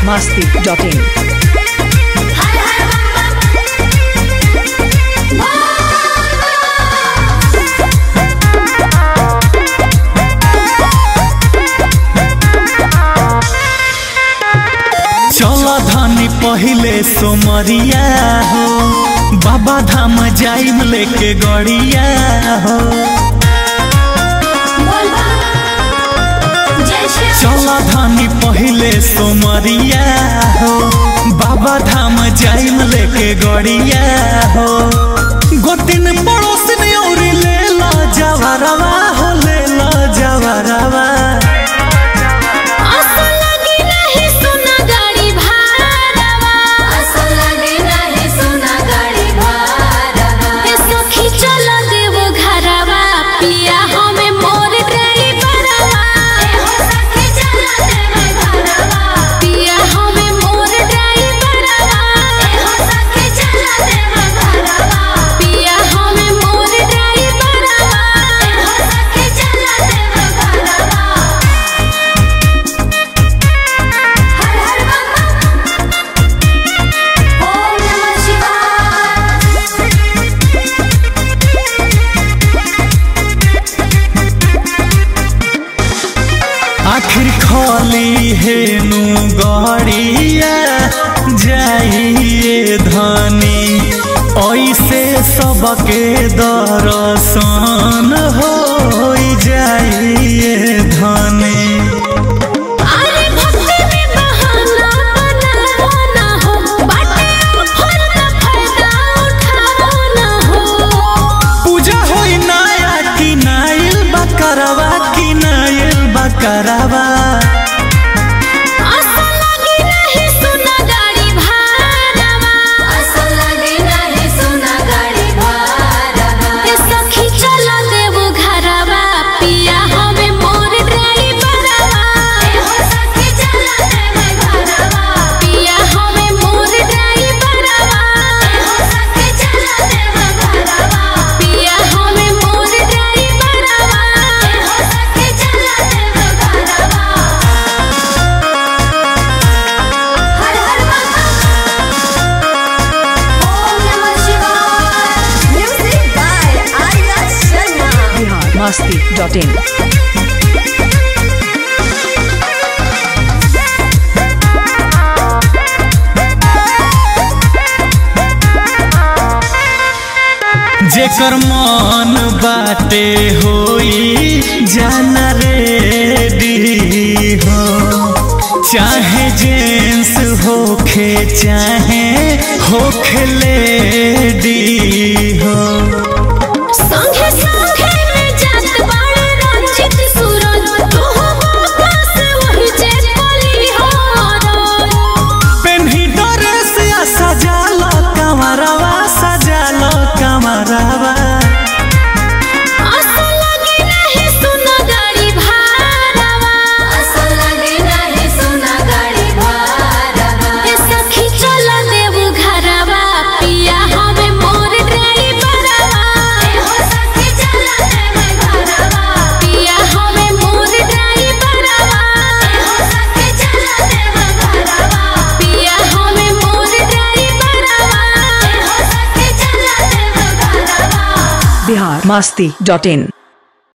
masti.in. हर हर बम चल धनी पहिले सोमरिया हो बाबा धाम जाइम लेके गड़िया हो बोल बम जय श्री चल धनी पहिले सोमरिया हो बाबा धाम जाइम लेके गड़िया हो गोतिन पड़ोसिन और ले ला जवरवा हो ले ला जवरवा असल लगी नहीं सुना गाड़ी भाड़वा असल लगी नहीं सुना गाड़ी भाड़वा ए सखी चल देवो घरवा पिया हमें मोर ड्राइवरवा ए हो सखी चल देवो घरवा पिया हमें मोर ड्राइवरवा ए हो सखी चल देवो घरवा पिया हमें मोर ड्राइवरवा ए हो सखी चल देवो घरवा हर हर बम ओम नमः शिवाय आखिर खोली हेनु गड़िया जाइए धनी ऐसे सबके दर्शन हो जाइए धनी अरे भक्ति में बहाना बनाओ ना हो बाटे ऊपर का फायदा उठाओ ना हो पूजा होई नया कि नाइल बकरवा कि नाइल बकरवा असल लगी नहीं सुना गाड़ी भाड़वा असल लगी नहीं सुना गाड़ी भाड़वा ए सखी चल देवो घरवा पिया हमें मोर ड्राइवरवा ए हो सखी चल देवो घरवा पिया हमें मोर ड्राइवरवा ए हो सखी चल देवो घरवा पिया हमें मोर ड्राइवरवा ए हो सखी चल देवो घरवा हर हर ओम नमः शिवाय music by Arya Sharma Bihar masti.in. जेकर मन बाटे होई जाना रेडी हो चाहे जेंस होखे चाहे होखे लेडी हो संगे संगे में जात बाड़े रंजित सूरज तू वापस वही जे पली हो पेन्ही ड्रेस आ सजालो कमरवा सजालो कमरवा असल लगी नहीं सुना गाड़ी भाड़वा असल लगी नहीं सुना गाड़ी भाड़वा ए सखी चल देव घरवा पिया हमें मोर ड्राइवरवा ए हो सखी चल देव घरवा पिया हमें मोर ड्राइवरवा ए हो सखी चल देव घरवा पिया हमें मोर ड्राइवरवा ए हो सखी चल देव घरवा Bihar masti.in.